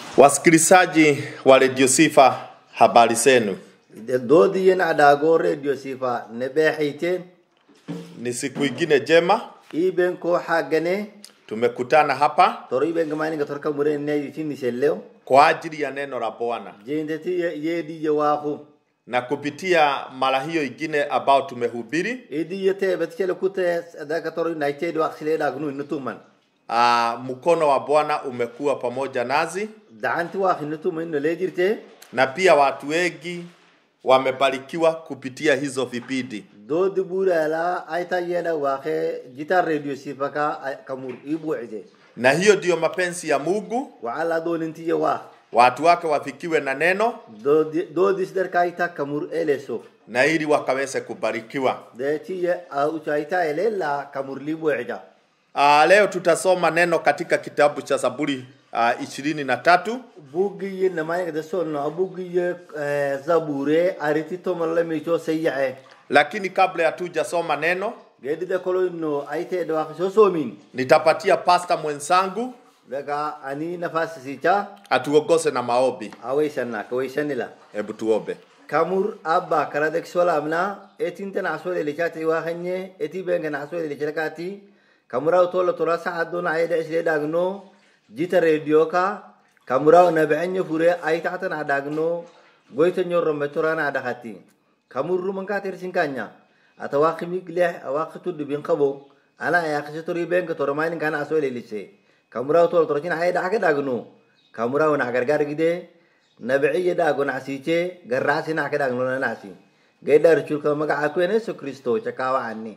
Wasikilizaji wa redio Sifa, habari zenu? doodi yen adago radio sifa ne beexayteen Ni siku ingine jema, iben ko xagane tumekutana hapa toro iben gamaninga torka murene yitini selleo kwa ajili ya neno la Bwana, jendeti yedi ye waaxu na kupitia mara hiyo ingine ambao tumehubiri idi ye tebet cele kute adaka toro naitedi waxsile dhagnu inutuman aa, mkono wa Bwana umekuwa pamoja nazi, dacanti waax inutuma ino lee jirte na pia watu wengi wamebarikiwa kupitia hizo vipindi. doodi burala aita yena waaxe jita radio sifa ka kamur ibuucide Na hiyo ndiyo mapenzi ya Mungu, wacala dooninti ye waax watu wake wafikiwe na neno doodi doodis darkaita kamur eleso na ili wakaweze kubarikiwa. deetiye ucaita elela kamur libuucida Uh, leo tutasoma neno katika kitabu cha Zaburi uh, ishirini na tatu bugiye namayaga de sonno bugiye zabure ariti tomolla mico sayyace lakini kabla ya tujasoma neno gedide koloyno ayteɗo waka so somin nitapatia pasta mwenzangu daga ani nafasi sica atuongoze na maombi. a waysanna ka waysanila Hebu tuombe. kamur abba karadek solamna etintena asole licati waxanye eti bengena asole licilakati kamuraw tola tola saadona ayda isle dagno jita radio ka kamuraw nabecenye fure aytaxtana dagno goyta ñorrombe torana adakati kamurru manka tersinkanya ata waqimik leh awaqi tuddu bin qabo ana ayaqisi tori benka toromainin kana asole lice kamuraw tola torocin ayda ake dagno kamuraw na gargar gide nabiciye dhaago nacsiiche garraasi nac ka dhaagnola nacsi gaydhar chulka magaca kuene yesu kristo chakawa ani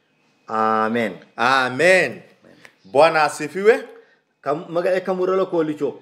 amen Amen. Bwana asifiwe. Kam- magace kamuralo kolicho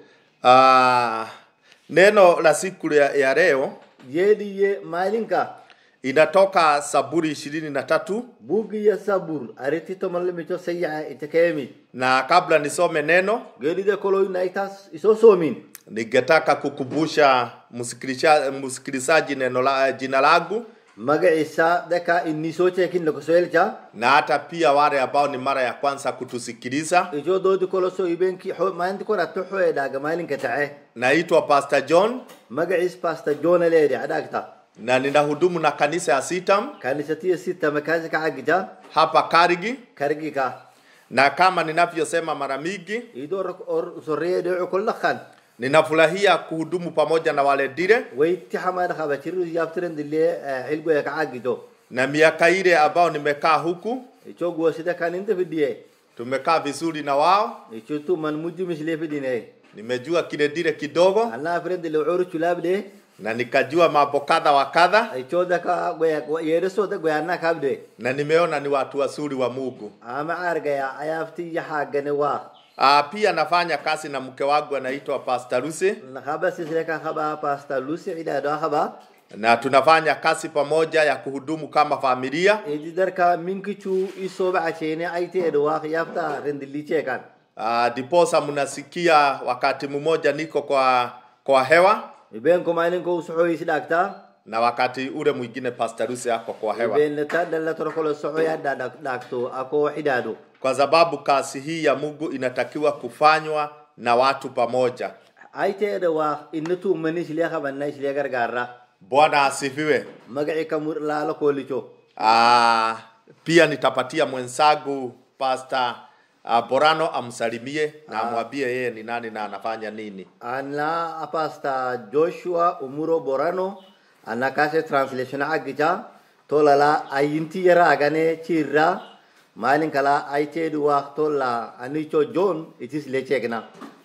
Uh, neno la siku ya, ya leo yeediye maalinka inatoka Zaburi ishirini na tatu bugiye sabur ariti tomalemicho sayaca itekeemi na kabla nisome neno geedide koloy naitas iso soomin ningetaka kukumbusha msikiliza- msikilizaji neno la jina langu magacisa daka iniso cekin lokosoelcha na hata pia wale ambao ni mara ya kwanza kutusikiliza. ijo doodi koloso ibenki maalinti korato xoe dhaaga maalinka tace Naitwa Pastor John magacis pasta jona leede adhaagta na ninahudumu na kanisa ya Sitam kanisatiya sita makazi kacagija hapa Karigi, kargika na kama ninavyosema mara mingi, ido or sorriyede ukollakan ninafurahia kuhudumu pamoja na wale dire wayti hamada khaba chiru yaftiren dille hilgoya kacagido na miaka ile ambao nimekaa huku ichoguwa sida kaninte fidiye tumekaa vizuri na wao, ichotu man mujji misle fidine nimejua kile dire kidogo anna firen dille uru chulabde na nikajua mambo kadha wa kadha, ichoda ka goya yede soda goya na kabde na nimeona ni watu wazuri wa Mungu. ama argaya ayafti yahagane wa Ah, pia nafanya kazi na mke wangu anaitwa Pastor Lucy khaba sisle ka khaba pasta lusi ida do khaba na tunafanya kazi pamoja ya kuhudumu kama familia. idi darka minkichu isoba achene aite edo wa yafta rendili chekan Ah, diposa mnasikia wakati mmoja niko kwa kwa hewa iben ko malin ko suxoyisi dhagta na wakati ule mwingine Pastor Lucy ako kwa hewa, iben leta dalla torokolo soxoya dhagto ako xidhaado kwa sababu kazi hii ya Mungu inatakiwa kufanywa na watu pamoja. ayteeda waa ina tuumani islee qabanna islee gargaara Bwana asifiwe. magaci kamur laalo koolicho Ah, pia nitapatia mwenzangu Pastor ah, Borano amsalimie na amwambie yeye ni nani na anafanya nini. anna apasta joshua umuro borano anna kase translation agicha tolala ayinti yara agane chirra maalin kala ayteedu waa tolla anicho john itis lechegna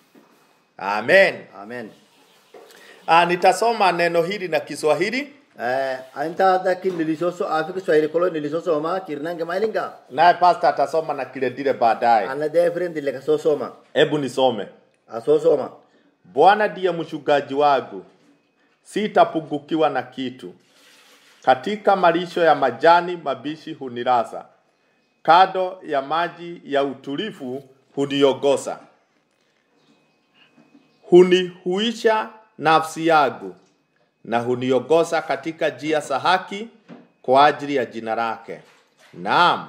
Amen. amen Ah, nitasoma neno hili na Kiswahili Eh, anta daki nilisoso afika swahili kolo nilisoso ma kirnange maalinga naye pastor atasoma na kile dile baadaye. anna defrend leka sosoma Hebu nisome. asosoma Bwana ndiye mchungaji wangu, sitapungukiwa na kitu. Katika malisho ya majani mabishi huniraza, kando ya maji ya utulivu huniongoza, hunihuisha nafsi yangu na huniongoza katika njia za haki kwa ajili ya jina lake. Naam,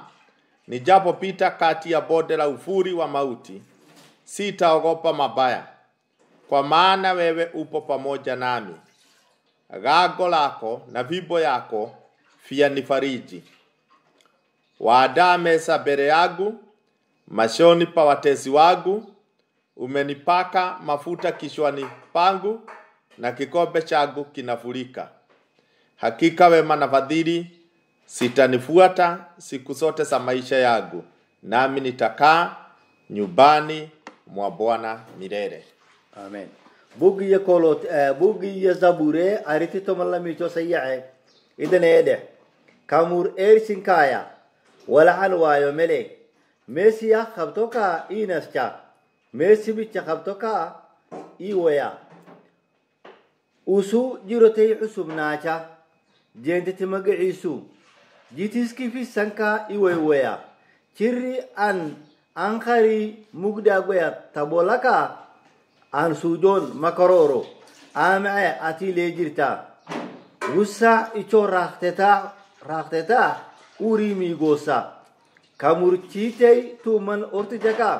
nijapopita kati ya bonde la uvuli wa mauti, sitaogopa mabaya, kwa maana wewe upo pamoja nami. Gago lako na fimbo yako vyanifariji. Waadaa meza mbele yangu machoni pa watesi wangu. Umenipaka mafuta kichwani pangu, na kikombe changu kinafurika. Hakika wema na fadhili sitanifuata siku zote za maisha yangu, nami nitakaa nyumbani mwa Bwana milele. amen buggiyo kolot buggiyo zabure ariti tomalamicho sayace idan ede kamur ersinkaya walacan waayo mele mesiya kabtoka inasca mesibica kabtoka iwaya usu jirotay cusubnaaca jeentati magaciisu jitiskifisanka iwaywaya ciri an ankari mugdagoya tabolaka an sujon makaroro amace ati leejirta wusa ico rakteta rakteta urimigosa kamurcitey tuman ortijaka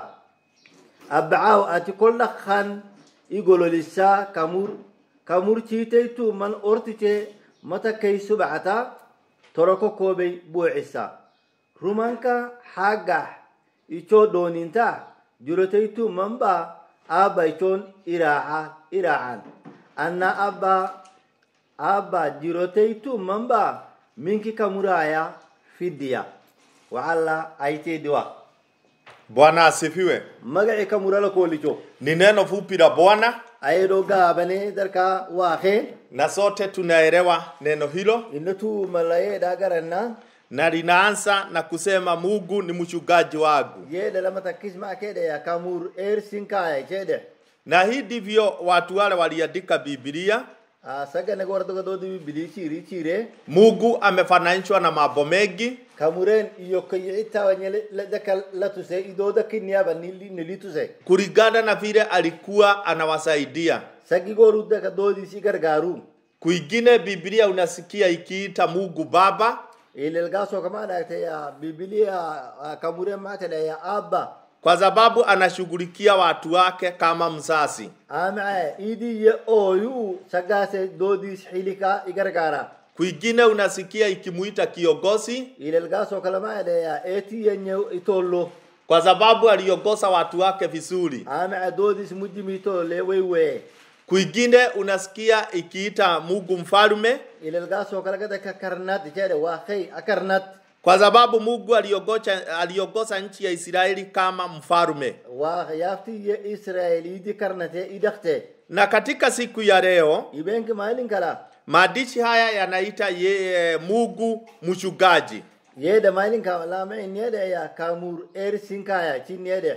abacaw ati koldhakan igololisa kamur kamurcitey tuman ortice matakay subacata toroko koobey buucisa rumanka xagax ico dooninta jirotay tumanba abba icon iraaca iraacan anna abba abba jirotay tumanba minki kamuraya fidiya wacalla aitediwa Bwana asifiwe. magaci kamurala koolico Ni neno fupi la Bwana ayedo gaabane darka waake na sote tunaelewa neno hilo, inna tumalayeedha garanna na linaanza na kusema Mungu ni mchungaji wangu, yeedhe lama takkisma keedheya kamur eersinkaya keedhe na hii ndivyo watu wale waliandika Biblia. sagane gordogadoodi bibili chiri chire Mungu amefananishwa na mambo mengi, kamuren iyo kayicitawanye ladaka latuse idooda kiniyaba nilituse kulingana na vile alikuwa anawasaidia. sagi gorudaka doodisi gargaaru Kwingine Biblia unasikia ikiita Mungu Baba, ilelgaasoo kama dhagteya bibilia kamuren maatedheya abba kwa sababu anashughulikia watu wake kama mzazi. amace idiye ooyu sagaase doodis xilika igargaara Kwingine unasikia ikimuita kiongozi, ilelgaasoo kalamaadheya eetiyenye itollo kwa sababu aliongoza watu wake vizuri. amace doodis mujimitolle weywee Kwingine unasikia ikiita Mungu mfalme, ilelgaasoo kalagada karnat jedhe waa kay akarnat kwa sababu Mungu aliongoza, aliongoza nchi ya Israeli kama mfalme. waa yaaftiye israel idi karnate idakte Na katika siku ya leo ibenki maalin kala maandishi haya yanaita ye Mungu mchungaji, yeede maalin ka lamain yede ya kamur ersinkaya chin yede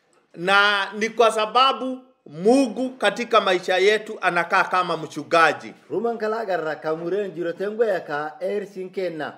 na ni kwa sababu Mungu katika maisha yetu anakaa kama mchungaji. ruman kala agarra kamuren jirotengoya ka ersinkenna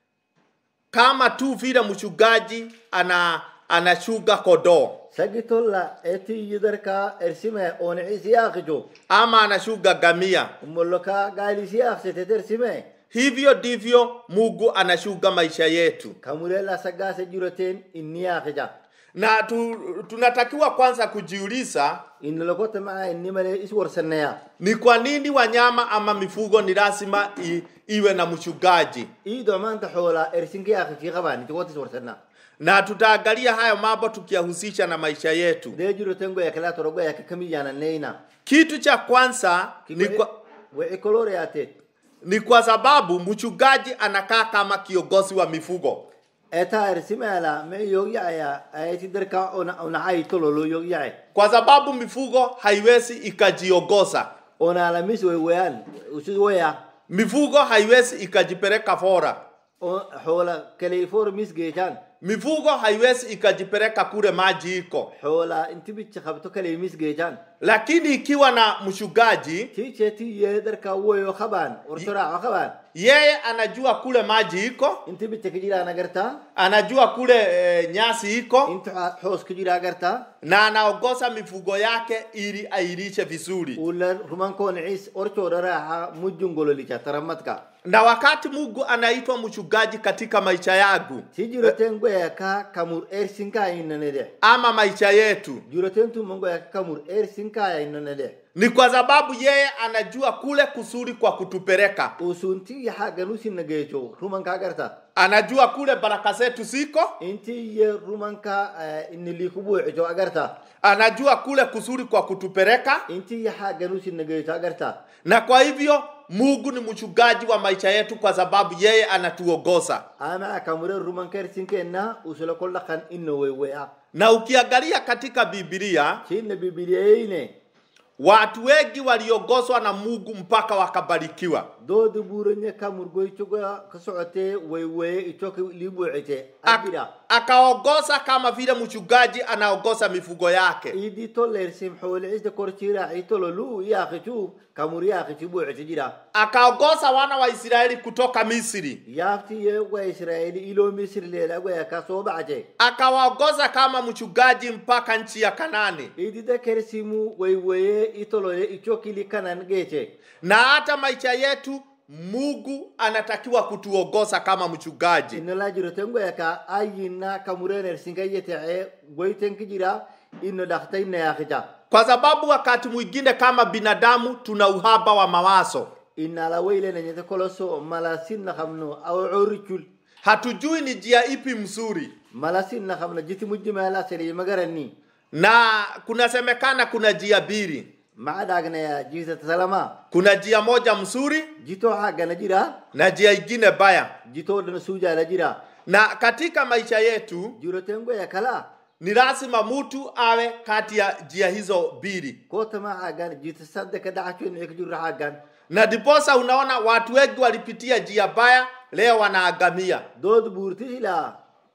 kama tu vile mchungaji ana anashuga kodoo sagi tolla eti yidarka ersime onecisi yaakijo ama anashuga gamia. umolloka gaalisi yaaksete ersime Hivyo ndivyo Mungu anashuga maisha yetu, kamurela sagase jiroten inni yaakija na tu, tunatakiwa kwanza kujiuliza innolokote maa inni male is warsaneya ni kwa nini wanyama ama mifugo ni lazima i, iwe na mchungaji, iido maanta xoola ersinka yaakiki qaban itigotis warsanna na tutaangalia hayo mambo tukiyahusisha na maisha yetu. dee jirotengoya kala torogoya kakamiyananeyna Kitu cha kwanza ni kwa, wecikoloreyaate ni kwa sababu mchungaji anakaa kama kiongozi wa mifugo. eta ersimela me yogyaya aeti derka onacai tololo yogyace kwa sababu mifugo haiwezi ikajiongoza. onalamis weweyan usi weya Mifugo haiwezi ikajipeleka fora. xoola kaleifor mis geechan Mifugo haiwezi ikajipeleka kule maji iko, xoola inti bichi qabto kalei mis geechan lakini ikiwa na mchungaji, tiche tiye darka weyo qaban ortoraco qaban yeye anajua kule maji iko, inti bicha kajira agarta anajua kule e, nyasi iko, inti xoos kajira agarta na anaongoza mifugo yake ili ailishe vizuri. ula rumankooncis orcooda raaxa mujungololicha taramadka Na wakati Mungu anaitwa mchungaji katika maisha yangu ti jiroten goyaka kamur ersinka inanede ama maisha yetu, jiroten tuman goyaka kamur ersin sinkaya inonede ni kwa sababu yeye anajua kule kusuri kwa kutupeleka usunti yaxagan usinageeco rumanka agarta anajua kule baraka zetu ziko inti ye rumanka iniliku buucico agarta anajua kule kusuri kwa kutupeleka inti yaxagan usinageeco agarta na kwa hivyo mungu ni mchungaji wa maisha yetu kwa sababu yeye anatuongoza ama kamure rumanka sinkenna usula kol dhaqan ino weywea na ukiangalia katika bibilia cinna bibiliyeyne watu wengi waliongozwa na mungu mpaka wakabarikiwa doodi buuranye kamurgoycoga ka socotee weyweye icoka libuucite Ak- abira akaongoza kama vile mchungaji anaongoza mifugo yake idi tolersim xoolixisda korciraaci tololu yaaqicu kamur yaaqici buucite jira akaongoza wana wa israeli kutoka misri yaaftiye wa israeli ilo misri leelagwaya ka soo bacte akawaongoza kama mchungaji mpaka nchi ya kanani idida kersimu weyweye itoloye icokili kanan geece na hata maisha yetu mungu anatakiwa kutuongoza kama mchungaji inola jirotengwaya ka ayinna kamurenersingayyetece goytenki jira ino dhaktayna yaaqica kwa sababu wakati mwingine kama binadamu tuna uhaba wa mawazo inala weylenenyete koloso malasinna kamno awo coricul hatujui ni njia ipi mzuri malasinna kamno jiti mujjimala seli magarani na kunasemekana kuna njia mbili maca dhaagnaya jiisata salama kuna njia moja mzuri jito xaggana jira na njia ingine baya jito dhana suujala jira na katika maisha yetu jirotengoya kala ni lazima mtu awe kati ya njia hizo mbili kotama xaggan jita saddeka dhacaconicika jirro xaggan na ndiposa unaona watu wengi walipitia njia baya leo wanaagamia dood buurti ila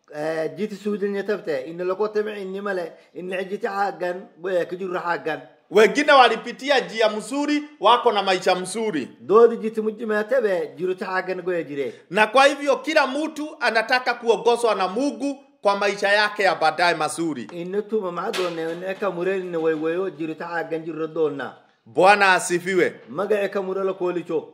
jiti suudilnya tabte ina lokotama inimale ina jiti xaggan goyaka jirro xaggan wengine walipitia njia mzuri wako na maisha mzuri dood jiti mujjima tabe jiroti xaggan goya jire na kwa hivyo kila mtu anataka kuongozwa na mungu kwa maisha yake ya baadaye mazuri ina tuma maca doone ina kamurenina waywayo jiroti xaggan jirro doonna bwana asifiwe magace kamurela koolico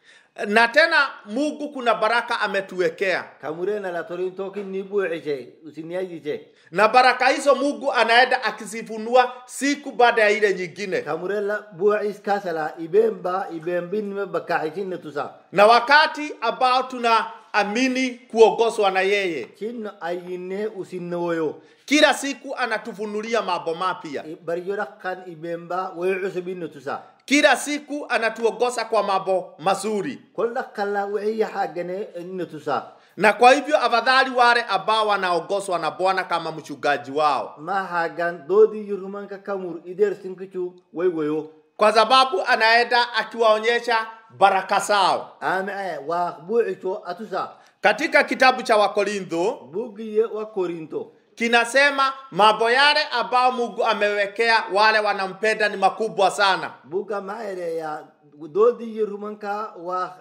na tena mungu kuna baraka ametuwekea kamurena la torintoki ni buucice usiniyajice na baraka hizo mungu anaenda akizifunua siku baada ya ile nyingine kamurela buucis kasala ibemba ibembinime bakacicinne tusa na wakati ambao tunaamini kuongozwa na yeye cinno ayinne usinnewoyo kila siku anatufunulia mambo mapya barijo dhaqan ibemba woyo cusubinne tusa kila siku anatuongoza kwa mambo mazuri kol dhaqala wixiya xaggane inne tusa na kwa hivyo afadhali wale ambao wanaongozwa na bwana kama mchungaji wao ma xaggan doodi yurumanka kamur ider sinkicu waywayo kwa sababu anaenda akiwaonyesha baraka zao ame wa buucico atusa katika kitabu cha wakorintho bugiye wa korinto kinasema mambo yale ambao mungu amewekea wale wanampenda ni makubwa sana buga maere ya doodi yurumanka wa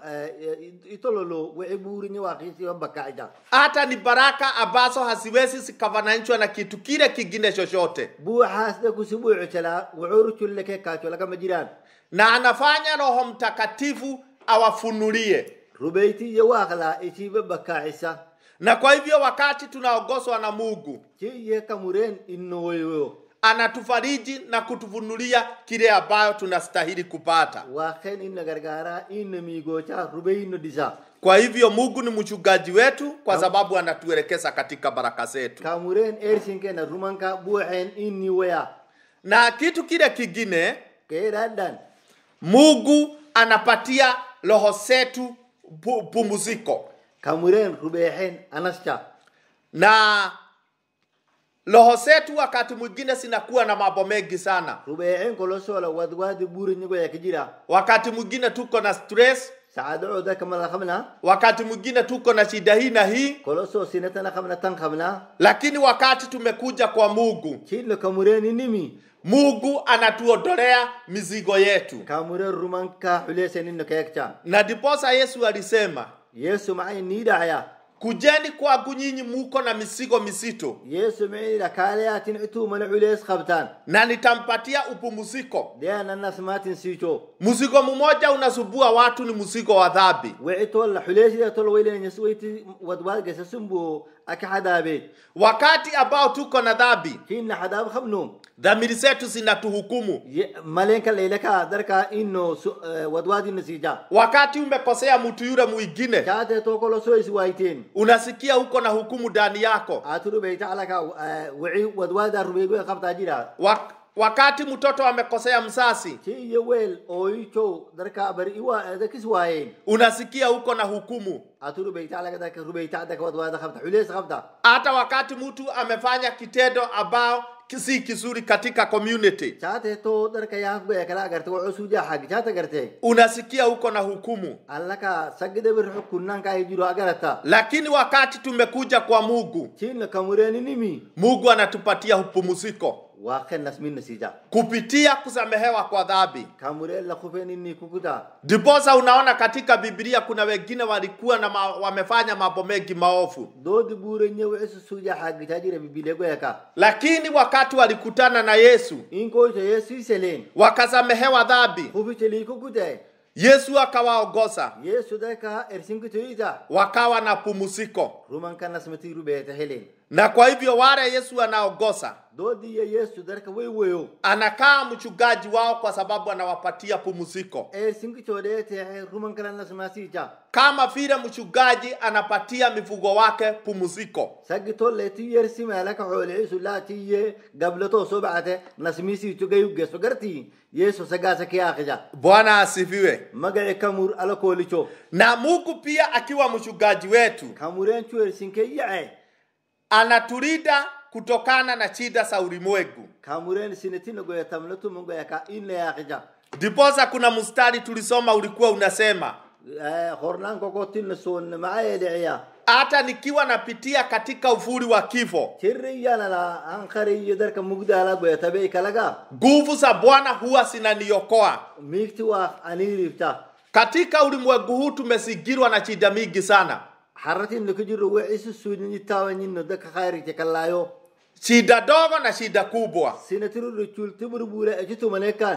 itololo wici buurinye wa kisiwa bakacija hata ni baraka ambazo haziwezi zikafananishwa na kitu kile kingine chochote buuxaasde kusi buucocala wucuruculleke kaacolagama jiraan na anafanya roho mtakatifu awafunulie rubeyti waaqla isiiba bakaacisa na kwa hivyo wakati tunaongozwa na mungu ciye kamureen innowoyo anatufariji na kutufunulia kile ambayo tunastahili kupata waaqen inna gargaara inna miigoca rubey inno disa kwa hivyo mungu ni mchungaji wetu kwa sababu anatuelekeza katika baraka zetu kamureen ersinkena rumanka buuceen inni waya na kitu kile kingine keedhaadhan mungu anapatia roho zetu pu- pumziko kamureen rubeexeen anasca na roho zetu wakati mwingine zinakuwa na mambo mengi sana rubeexeen kolosola wadwaadi buurinyigoyaka jira wakati mwingine tuko na stress sacadocooda kamala kamna wakati mwingine tuko na shida hii na hii kolosoo sinatana kamna tan kamna lakini wakati tumekuja kwa mungu cillo kamureen inimi mungu anatuondolea mizigo yetu kamureen rumanka xuleesen inno keekca na ndiposa yesu alisema yesu macay niidhacya kujeni kwangu nyinyi muko na mizigo mizito yesu micida kaaleyatin itumana culees qabtaan na nitampatia upumziko deananas maatin siico mzigo mmoja unasubua watu ni mzigo wa dhambi wici tolla xuleesida tol weylenanyas weyti wadwaad gesa sumbo akka xadaabeed wakati ambao tuko na dhambi hinna xadaab qabnu dhamiri zetu zinatuhukumu Ye- maleenka leyleka darka ino su- eh, wadwaadina siija wakati umekosea mtu yule mwingine kaate tokolo so isi waayteen unasikia uko na hukumu ndani yako aatu dhubeyta alaka wici wadwaada rubeegwe qabtaa jira Wak- wakati mtoto amekosea msasi ti iyo weel ooyichow darka bari iwa dakis waayeen unasikia uko na hukumu aatu dhubeyta alaka darka rubeyta daka wadwaada qabta xulees qabta hata wakati mtu amefanya kitendo ambao si kizuri katika community chaate to darka yaafgoya kala agarte wo cusuuja xag chaata garte unasikia uko na hukumu allaka sagide bir xukunnankaa jiro agarata lakini wakati tumekuja kwa mungu chinna kamureeni nimi mungu anatupatia upumziko waa kennas minna siija kupitia kusamehewa kwa dhambi kamureen la kufeeninni kukuta ndiposa unaona katika bibilia kuna wengine walikuwa na ma, wamefanya mambo mengi maovu doodi buurenye wici suuja xagitaa jira bibilegoyaka lakini wakati walikutana na yesu inkoyta yesuiseleen wakasamehewa dhambi hufitelii kukute yesu akawaongoza yesu daka ersinkitoyita wakawa na pumziko ruman kanasmati rubeeta helen na kwa hivyo wale yesu anaongoza doodiya yesu darka way weyo anakaa mchungaji wao kwa sababu anawapatia pumziko ersinkitoodheetehe ruman kanasmasiija kama vile mchungaji anapatia mifugo wake pumziko sagitolleti yersimeelaka xoolecisu laatiye gablato sobacate nasmisiitu gayugeso garti yesu sagaasa kiyaakija bwana asifiwe magaci kamur ala koolicho na mungu pia akiwa mchungaji wetu kamureencu ersinke yace anatulinda kutokana na shida za ulimwengu kamureen sinetinagoya tamlatumangoyaka inayaakija ndiposa kuna mstari tulisoma ulikuwa unasema hornaankokotinna soonne macayeedhiciya hata nikiwa napitia katika uvuli wa kifo cirriyanala anqariyo darka mugdaala goya tabei kalaga nguvu za bwana huwa zinaniokoa miigti waa aniribta katika ulimwengu huu tumezingirwa na shida mingi sana xaratinno kujiro wecisu suunyitaawanyinno daka khayrite kalaayo shida dogo na shida kubwa sinatiruro cultiburbure ecitumanekan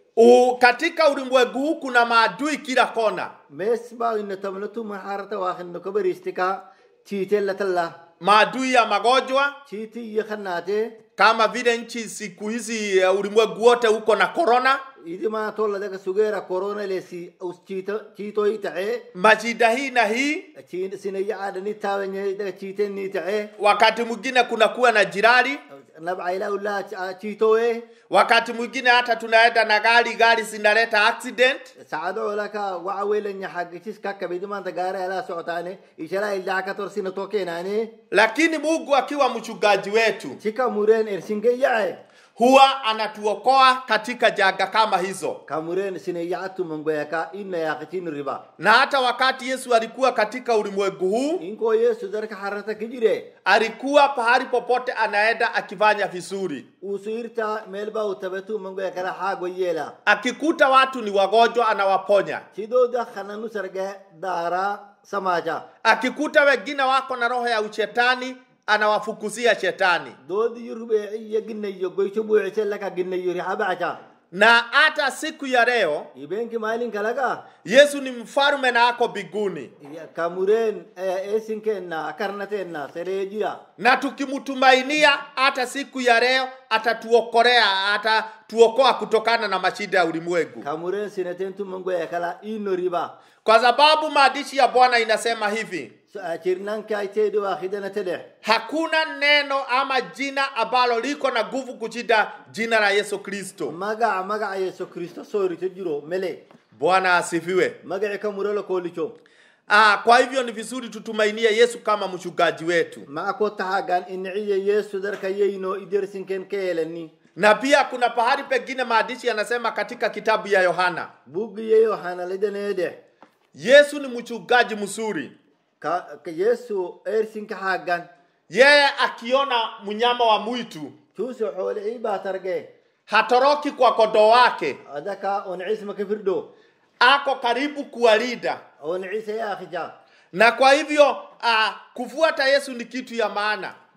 U, katika ulimwengu huu kuna maadui kila kona mes bainno tamnatuma xarata waakinno kabaristika ciitellatalla maadui ya magonjwa ciiti iyo khanaate kama vile nchi siku hizi uh, ulimwengu wote uko na korona idima tolla daga sugeera corona lesi us ciitoyi tace mashida hii na hii sinayacadani taawenye daga ciitenni tace wakati mwingine kunakuwa na jirani nabcaila ula ciitowe wakati mwingine hata tunaenda na gari gari zinaleta accident sacado olaka waca welanya xagicis kakabidimanta gaara ala socotaane ishala ilacakator sina tokeenaane lakini mungu akiwa mchungaji wetu cika mureen ersinge yace huwa anatuokoa katika janga kama hizo kamureen sinayacatumangoyaka ina yaqicin riba na hata wakati yesu alikuwa katika ulimwengu huu inko yesu darka xarata kijire alikuwa pahali popote anaenda akifanya vizuri usu irta meelba utabetu mangoya kala xaago yeela akikuta watu ni wagonjwa anawaponya sidooda xananu sarge daara samaja akikuta wengine wako na roho ya ushetani anawafukuzia shetani doodi yurubeeciyo ginnayo goyco buucise laka ginnayo rixabaca na hata siku ya leo ibenki maalin kalaga yesu ni mfalume na ako biguni kamureen esinkenna akarnatenna seree jira na tukimtumainia hata siku ya leo atatuokolea atatuokoa kutokana na mashida ya ulimwengu kamureen sinetentu mangoya kala ino riba kwa sababu maandishi ya bwana inasema hivi cirnankaiteedi waa khidana tedeh hakuna neno ama jina ambalo liko na nguvu kushinda jina la yesu kristo magaca magaca yesu kristo soorito jiro mele bwana asifiwe magaci kamurelo koolico ah, kwa hivyo ni vizuri tutumainie yesu kama mchungaji wetu maca ko taxagan iniciye yesu darka yeyno idersinken keelani na pia kuna pahali pengine maandishi yanasema katika kitabu ya yohana bugiyeyo hanalidaneedeh yesu ni mchungaji mzuri ka ka yesu ersinka xaagan yeye akiona mnyama wa mwitu cuuso xoolixii baa targe hatoroki kwa kondoo wake adaka oncisma ka firdo ako karibu kuwalinda oncise yaakhija na kwa hivyo uh, kufuata yesu ni kitu ya maana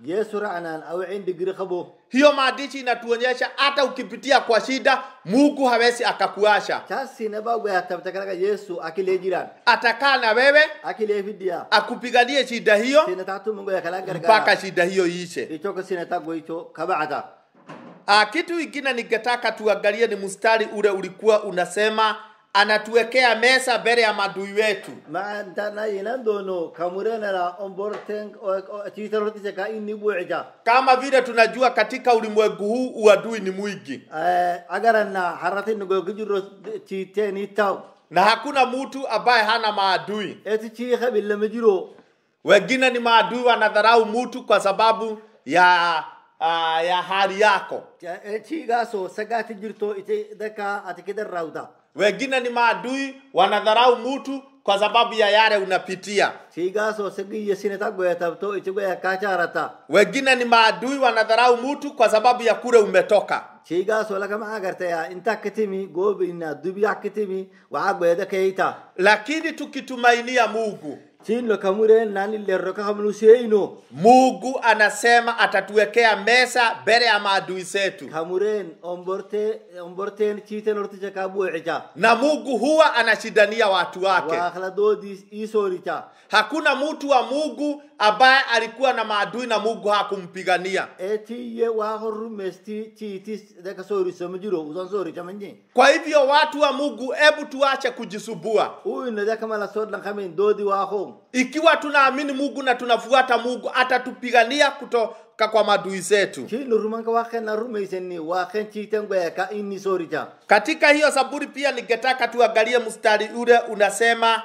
yesu ra'nan awcin digri qabo hiyo maandishi inatuonyesha hata ukipitia kwa shida mungu hawezi akakuasha taasina ba goya tabta kalaga yesu akilee jiran atakaa na wewe akilee fiddiya akupiganie shida hiyo sina taatu goya kala mpaka gargara shida hiyo iishe ichoko sina ta goicho kabacda Ah, kitu ingine ningetaka tuangalie ni mstari ule ulikuwa unasema anatuwekea mesa mbele ya madui wetu ma ntana yinan dono kamurenala omborten chitarotise ka inni buucija kama vile tunajua katika ulimwengu huu uadui ni mwingi agaranna haratin gogijiro chiiteni taw na hakuna mtu ambaye hana maadui eti chiiha billama jiro wengine ni maadui wanadharau mtu kwa sababu ya uh, ya hali yako chiigaaso sagaati jirto ite daka ati kidarrawda wengine ni maadui wanadharau mtu kwa sababu ya yale unapitia chiigaaso sagiyya sineta goyatabto ite goya kaacharata wengine ni maadui wanadharau mtu kwa sababu ya kule umetoka chiigaaso lagama agartaya inta kitimi goobina dubiya kitimi waxa goyada keita lakini tukitumainia mungu chinlo kamuren nani lerro kahamnu seino mungu anasema atatuwekea mesa mbele ya maadui zetu kamuren omborte omborten chiiten ortija ka buucija na mungu huwa anashindania watu wake waakla doodis isooricha hakuna mtu wa mungu ambaye alikuwa na maadui na mungu hakumpigania etiye waahorumesti chiitis daka soorisomo jiro usan sooricha manje kwa hivyo watu wa mungu hebu tuache kujisumbua uyino daka mala sodlan kamin doodi waaho ikiwa tunaamini mungu na tunafuata mungu atatupigania kutoka kwa maadui zetu chino rumanka waaqenna rumaysenni waaqen chiiten goya ka inni sooricha katika hiyo zaburi pia ningetaka tuangalie mstari ule unasema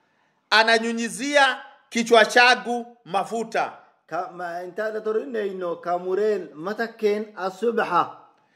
ananyunyizia kichwa changu mafuta kama intaada torinayno kamuren mataken asubha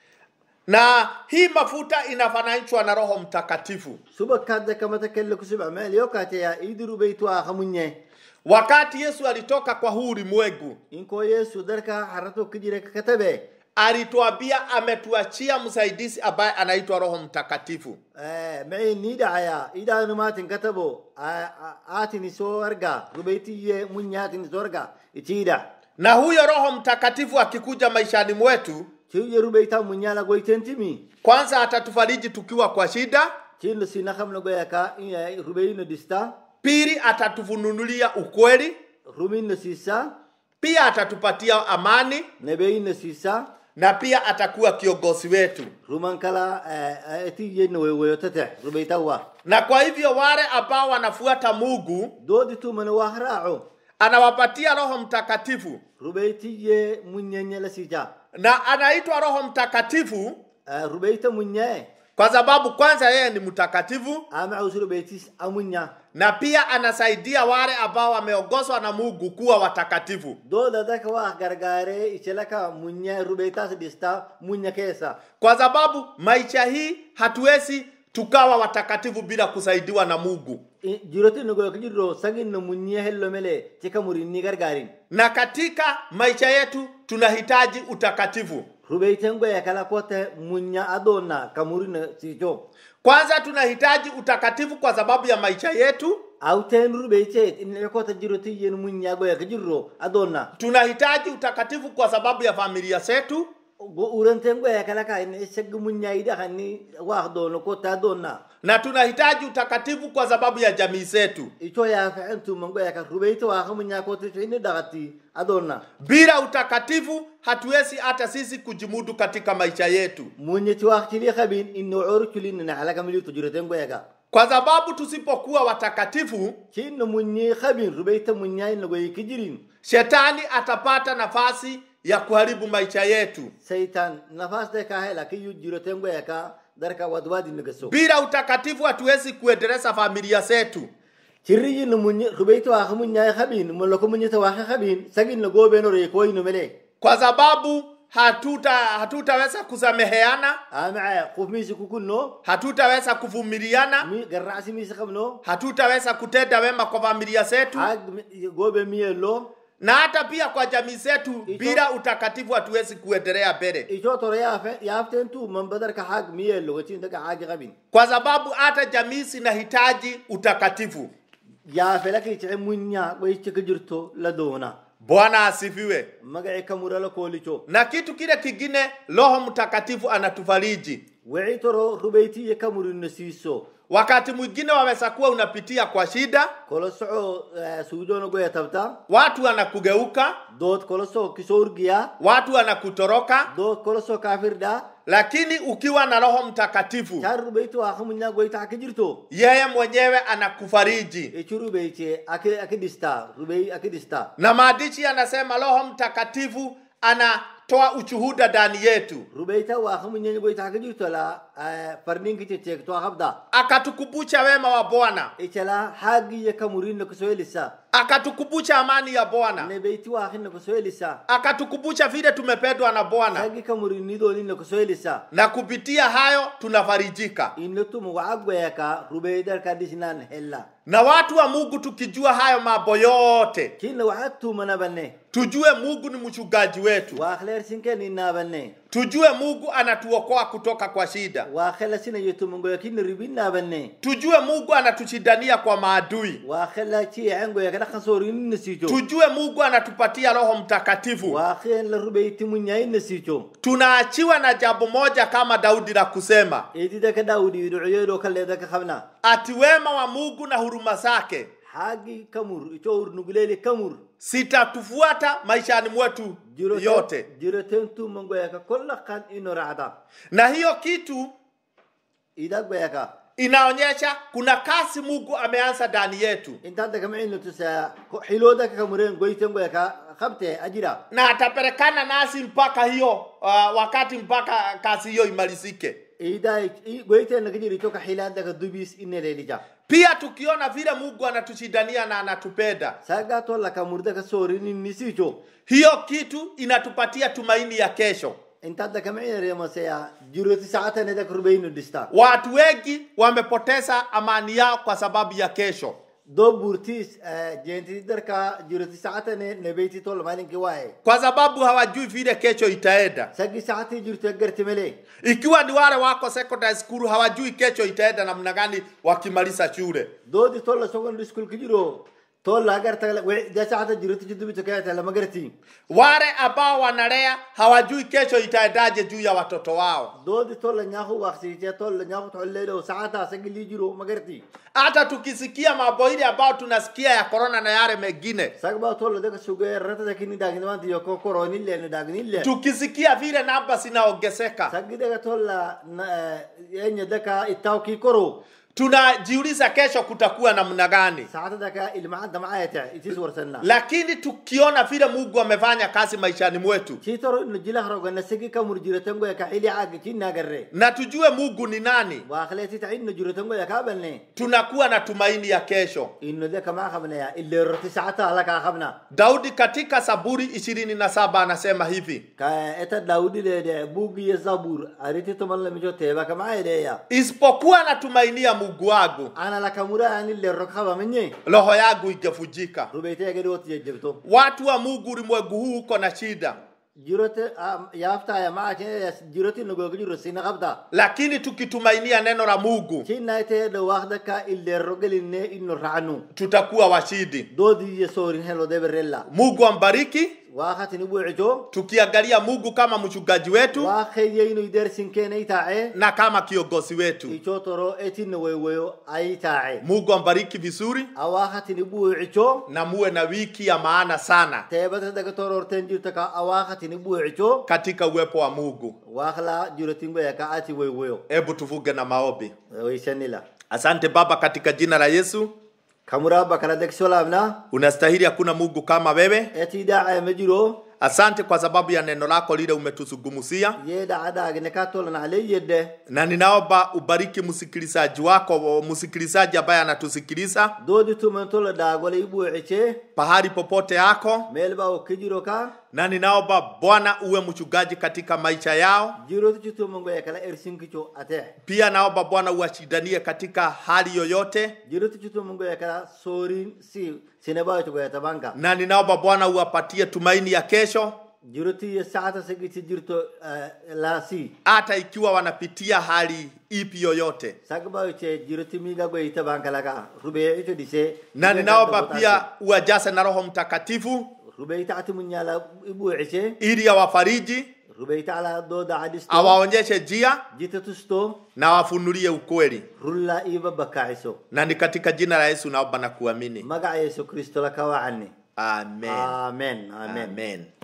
na hii mafuta inafananishwa na roho mtakatifu subakadda kamatake kusubha meel yokateya idirubeytu aakamunye wakati yesu alitoka kwa huu ulimwengu inko yesu darka harato kijire katabe alituambia ametuachia msaidizi ambaye anaitwa roho mtakatifu mei ni dhacaya idaanumatin katabo aatini soo arga rubeytiye munyatini soo arga itiida na huyo roho mtakatifu akikuja maishani mwetu tiye rubeyta munyala goytentimi kwanza atatufariji tukiwa kwa shida tilo sinakamna goyaka rubeyino dista pili atatufununulia ukweli rumino sisa pia atatupatia amani nebeyino sisa na pia atakuwa kiongozi wetu ruman kala etiye nowewoyotate rubeytawa na kwa hivyo wale ambao wanafuata mungu doodi tumana wahraaco anawapatia roho mtakatifu rubeytiye munyenyela sija na anaitwa roho mtakatifu rubeyta munyae kwa sababu kwanza yeye ni mtakatifu amacus rubeytis amunya na pia anasaidia wale ambao wameongozwa na mungu kuwa watakatifu dooda daka waa gargaare ichelaka munya rubeytas dhista munya keessa kwa sababu maisha hii hatuwezi tukawa watakatifu bila kusaidiwa na mungu I- jiroti nogoyoka jirro saginno munya hello mele tika murinni gargaarin na katika maisha yetu tunahitaji utakatifu rubeyten goya kala kote munya adonna kamurino sicho kwanza tunahitaji utakatifu kwa sababu ya maisha yetu awten rubeychet inne kota jiroti yen munya goyaka jirro adonna tunahitaji utakatifu kwa sababu ya familia zetu go uranten goya kala ka inne seg munya ida kanni wax dono kota adonna na tunahitaji utakatifu kwa sababu ya jamii zetu icho ya fa'entu goya ka rubeyta waxa munya kota inne dagati adonna bila utakatifu hatuwezi hata sisi kujimudu katika maisha yetu munyeti waxtili khabin inno orculin naclaga militu jiroten goyaga kwa sababu tusipokuwa watakatifu kinno munyi khabin rubeyta munyai nagoyi kijirin shetani atapata nafasi ya kuharibu maisha yetu seitan nafasde ka hela kiyu jiroten goyaka darka wadwadi nagaso bila utakatifu hatuwezi kuendeleza familia zetu cirriyi no munyi rubeyta waxa munyai khabin moloko munyita waxa khabin sagin no gobeno re koyno mele kwa sababu hatuta hatutaweza kusameheana amaca qof misi kukunno hatutaweza kuvumiliana mi garracsi misi qabno hatutaweza kutenda wema kwa familia zetu ag gobe miyelo na hata pia kwa jamii zetu Ito- bila utakatifu hatuwezi kuendelea mbele ico toro yafe yaften tu mambadarka hag miyelo gacin daga hagi qabin kwa sababu hata jamii zinahitaji utakatifu yafe laki cice munya goyice ka jirto la doona bwana asifiwe magaci kamurala koolicho na kitu kile kingine roho mtakatifu anatufariji wixii toro rubaytiya kamurino siiso wakati mwingine waweza kuwa unapitia kwa shida kolo soco suudoona goya tabta watu wanakugeuka dood kolo soco kisoo urgiya watu wanakutoroka dood kolo soco kaafirda lakini ukiwa na roho mtakatifu car rubayti waa kamunya goyta aka jirto yeye mwenyewe anakufariji ichi rubayche aki aki dhista rubay aki dhista na maandishi yanasema roho mtakatifu anatoa ushuhuda ndani yetu rubayta waa kamunya goyta aka jirto la farninkiche cheekto akabda akatukumbusha wema wa bwana ichala haagiya kamurinna kusoo elisa akatukumbusha amani ya bwana nebeyti waa kinna kusoo elisa akatukumbusha vile tumependwa na bwana hagi kamurinnidoninna kusoo elisa na kupitia hayo tunafarijika innotumu wacagweyaka rubeydarka dhisnan hella na watu wa mungu tukijua hayo mambo yote kinna waxaa tumanabane tujue mungu ni mchungaji wetu waa khleersinken inaabane tujue mungu anatuokoa kutoka kwa shida waa khela sinayo tumangoya kinna ribinaabane tujue mungu anatushindania kwa maadui waa khela ciyacengoya ka dhaqan soorinina siico tujue mungu anatupatia roho mtakatifu waa khen la rubeyti munyainna siico tunaachiwa na jambo moja kama daudi la kusema edida ka daawudi dhucoyeedoo kaleeda ka qabna ati wema wa mungu na huruma zake xaagi kamur ico urnugleeli kamur sitatufuata maishani mwetu yote jiroten tumangoyaka kolla kan ino racda na hiyo kitu idagbayaka inaonyesha kuna kasi mungu ameanza ndani yetu intaada kamicino tusa xiloodaka kamureen goytengoyaka qabte ajira na atapelekana nasi mpaka hiyo uh, wakati mpaka kazi hiyo imalizike ida goytena kajiri toka xilaadaka dubis inelelija pia tukiona vile mungu anatushindania na anatupenda saga tolla kamurdaka soorininisiico hiyo kitu inatupatia tumaini ya kesho intaada kamicineremasaya jiroti sacatanedaka rubeyno dhista watu wengi wamepoteza amani yao kwa sababu ya kesho do burtis jenti darka jiroti sacatane nebeyti tolla malinki waaye kwa sababu hawajui vile kesho itaenda sagi sacati jirto gartimele ikiwa ni wale wako secondary school hawajui kesho itaenda namna gani wakimaliza shule doodi tolla secondary school kijiro tolla agarta da sacata jiroti jidubito kayata magarti wale ambao wanalea hawajui kesho itaendaje juu ya watoto wao doodi tolla nyaku waqsiite tolla nyaku tolledo sacata sagili jiro magarti hata tukisikia mambo ile ambayo tunasikia ya korona na yale mengine sagba tolla daka suge rata dakini dagnimanti yoko koronille ne dagnille tukisikia vile namba zinaongezeka sagi daga tolla enya daka itawki koro tunajiuliza kesho kutakuwa namna gani sacata daka ilmacadda macayata itis warsanna lakini tukiona vile mungu amefanya kazi maishani mwetu citoro ino jilahroganna sagi kamur jirotangoya ka xili caga cinnagarre na tujue mungu ni nani waaqleetita ino jirotangoya kaabalne tunakuwa na tumaini ya kesho ino de kamaa qabnaya ileeroti sacata ala kaa qabna daudi katika saburi ishirini na saba anasema hivi ka eta daawudileede buugiyo zabur ariti tomanlamico teeba kamaayedeya isipokuwa natumainia mungu wangu ana lakamura ani leero kabamenye roho yangu ingevujika rubeiteegedhoti jejebto watu wa mungu ulimwengu huu uko na shida jirote yaaftaya maace jiroti nogoga jiro sina qabda lakini tukitumainia neno la mungu cinnaiteede waaqdaka ileero gelinne ino racnu tutakuwa washindi doodiye soorin helo deberella mungu ambariki waaqatini buucico tukiangalia mungu kama mchungaji wetu waaqeyeino idersinkeene itaace na kama kiongozi wetu ico toro etinna weweyo aitaace mungu ambariki vizuri awaaqatini buucico na muwe na wiki ya maana sana teebata daga tororten jirta ka awaaqatini buucico katika uwepo wa mungu waaqla jirotingoya ka ati weweyo hebu tuvuge na maombi waisanila asante baba katika jina la yesu kamuraba kala deksolaabna unastahili hakuna mungu kama wewe eti daace ma jiro asante kwa sababu ya neno lako lile umetuzungumzia ye daca daagine ka tolan ale yedde na ninaomba ubariki msikilizaji wako msikilizaji ambaye anatusikiliza doodi tuman tola daagole i buucice pahali popote yako meel ba o ke jiro ka na ninaomba bwana uwe mchungaji katika maisha yao jiroti citumangoya kala ersinkico ate pia naomba bwana uwashindanie katika hali yoyote jiroti citumangoya kala soorin si sinebayotogoya tabanka na ninaomba bwana uwapatie tumaini ya kesho jiroti ye sacata sagiti jirto la si hata ikiwa wanapitia hali ipi yoyote sagbayoce jiroti miga goyi tabanka laka rubeye ito dise na ninaomba pia uwajase na roho mtakatifu rubeita ati munyala ibu ise ili awafariji rubeita ala doda adisto awaonyeshe njia jita tusto na awafunulie ukweli rulla iba bakaiso na ni katika jina la yesu naomba na kuamini maga yesu kristo la kawani amen amen amen amen